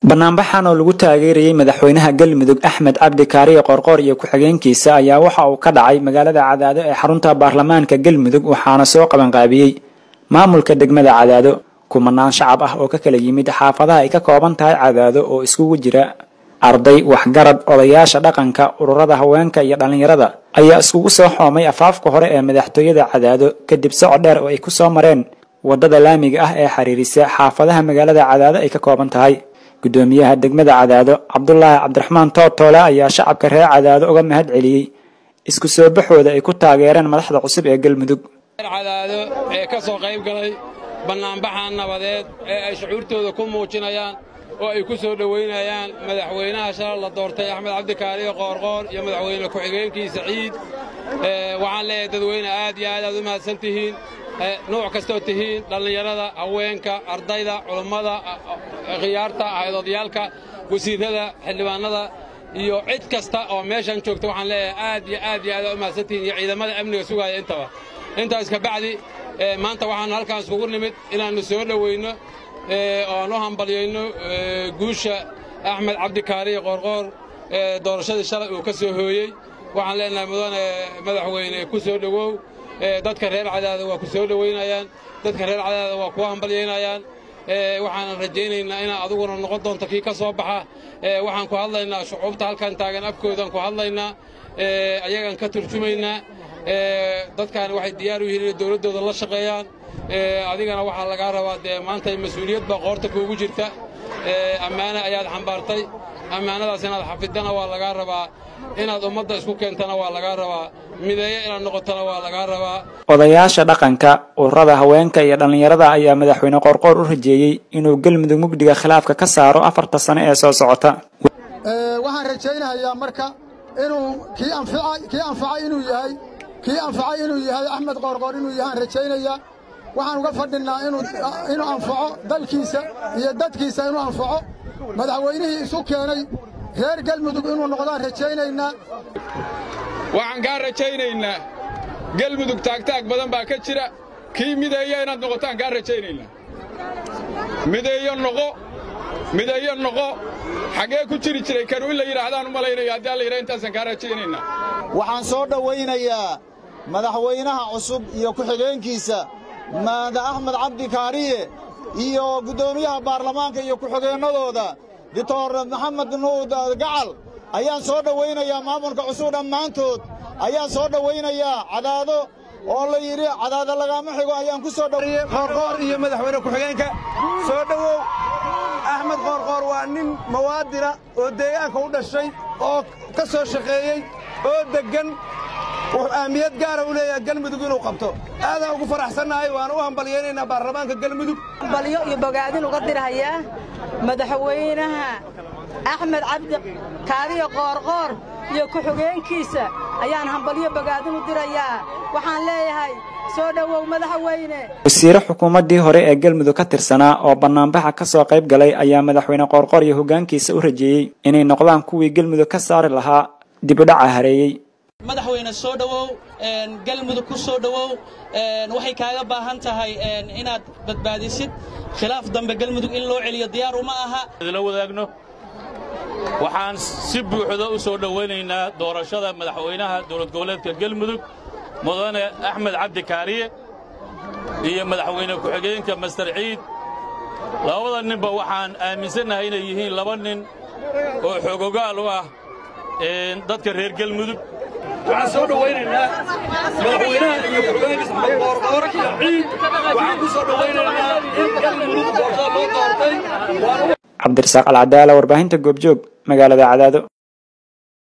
banaanbaxan oo lagu taageerayay madaxweynaha galmudug axmed cabdi kaariye qoorqoor iyo ku-xigeenkiisa ayaa waxa uu ka dhacay magaalada cadaado ee xarunta baarlamaanka galmudug waxaana soo qabanqaabiyey maamulka degmada cadaado kumanaan shacab ah oo ka kala yimid xaafadaha ay ka kooban tahay cadaado oo iskugu jira arday waxgarad odayaasha dhaqanka ururada haweenka iyo dhallinyarada ayaa iskugu soo xoomay afaafka hore ee madaxtooyada cadaado kadib socod dheer oo ay ku soo mareen wadada laamiga ah ee xiriirisa xaafadaha magaalada cadaado ay ka kooban tahay gudoomiyaha degmada cadaado cabdulaahi cabdiraxmaan tootoole ayaa shacabka reer cadaado uga mahad celiyey isku soo baxooda ay ku taageereen madaxda cusub ee galmudug cadaado ee ka soo qayb galay bannaanbaxa nabadeed ee ay shucuurtooda ku muujinayaan oo ay ku soo dhowaynayaan madaxweynaha shalal la doortay axmed cabdikaariyo qoorqoor iyo madaxweyne ku-xigeenkiisa ciid waxaan leeyahay dadweyne aad iyo aad aad u mahadsan tihiin nuuc kastoo tihiin dhallinyarada haweenka ardayda culummada khiyaarta haydoodayaalka wasiirrada xildhibaannada iyo cid kasta oo meeshan joogta waxaan leeyahay aad iyo aad iyo aad u mahadsan tihiin iyo ciidamada amniga sugaaya intaba intaas ka bacdi maanta waxaannu halkaan iskugu nimid inaannu soo dhoweynno oan u hambalyayno guusha axmed cabdikaariyo qoorqoor ee doorashadii shalay uu ka soo hooyey waxaan leenahay mudane madaxweyne ku soo dhowow dadka reer cadaada waa ku soo dhowaynayaan dadka reer cadaada waa kuwa hambalyaynayaan waxaanan rajaynaynaa inaad aduguna noqon doonto kii ka soo baxa waxaan ku hadlaynaa shucuubta halkan taagan afkoodaan ku hadlaynaa ayagaan ka turjumaynaa dadkaani waxay diyaar u yihiin inay dowladdooda la shaqeeyaan adigana waxaa lagaa rabaa dee maanta mas-uuliyad baa qoorta kuugu jirta ammaane ayaad xambaartay ammaanadaas inaad xafidana waa lagaa rabaa inaad ummadda isku keentana waa lagaa rabaa mideeyo inaad noqotona waa lagaa rabaa odayaasha dhaqanka ururada haweenka iyo dhallinyarada ayaa madaxweyne qoorqoor u rajeeyey inuu galmudug mugdiga khilaafka ka saaro afarta sano ee soo socota waxaan rajaynayaa marka inuu kii anfacay inuu yahay kii anfacay inuu yahay axmed qoorqoor inuu yahaan rajaynayaa waxaan uga fadhinnaa inuu anfaco dalkiisa iyo dadkiisa inuu anfaco madaxweynihii isu keenay reer galmudug inuu noqdaan rajaynaynaa waxaan kaa rajaynaynaa galmudug taagtaag badan baa ka jira kii mideeyo inaad noqotaan kaa rajaynaynaa mideeyo noqo mideeyo noqo xaggee ku jiri jiray kanu in la yidhaahdaan u malaynayo haddii alla yidhaha intaasaan kaa rajaynaynaa waxaan soo dhowaynayaa madaxweynaha cusub iyo ku-xigeenkiisa maada axmed cabdi kaariye iyo guddoomiyaha baarlamaanka iyo ku-xigeennadooda doctor maxamed nuud gacal ayaan soo dhowaynayaa maamulka cusub dhammaantood ayaan soo dhowaynayaa cadaado oo la yidhi cadaado lagaama xigo ayaan ku soo dhowayey qoorqoor iyo madaxweyne ku-xigeenka soo dhowow axmed qoorqoor waa nin mawaadina oo deegaanka u dhashay oo ka soo shaqeeyey oo deggan wuxuu ahmiyad gaara u leeyahay galmudug inuu qabto aadaan ugu faraxsannahay waana u hambalyaynaynaa baarlamaanka galmudug hambalyo iyo bogaadin uga dirhayaa madaxweynaha axmed cabdi kaariyo qoorqoor iyo ku-xigeenkiisa ayaan hambalyo bogaadin u dirayaa waxaan leeyahay soo dhowow madaxweyne wasiire xukuumaddii hore ee galmudug ka tirsanaa oo bannaanbaxa ka soo qayb galay ayaa madaxweyne qoorqoor iyo hoggaankiisa u rajeeyey inay noqdaan kuwii galmudug ka saari lahaa dibudhaca hareeyey madaxweyne soo dhowow galmudug ku soo dhowow waxay kaaga baahan tahay inaad badbaadisid khilaaf dambe galmudug in loo celiyo diyaar uma aha la wadaagno waxaan si buuxda u soo dhowaynaynaa doorashada madaxweynaha dowlad goboleedka galmudug mudane axmed cabdi kaariye iyo madaxweyne ku-xigeenka master ciid labada ninba waxaan aaminsannahay inay yihiin laba nin oo xoogogaal u ah dadka reer galmudug waxaan soo dhowaynaynaa madaxweynaha iyo ku-xigeenkiisa maxamed qoorqoor iyo ciid waxaan ku soo dhowaynaynaa in galmudug doorashada loo doortay cabdirasaaq alcadaala warbaahinta goobjoog magaalada cadaado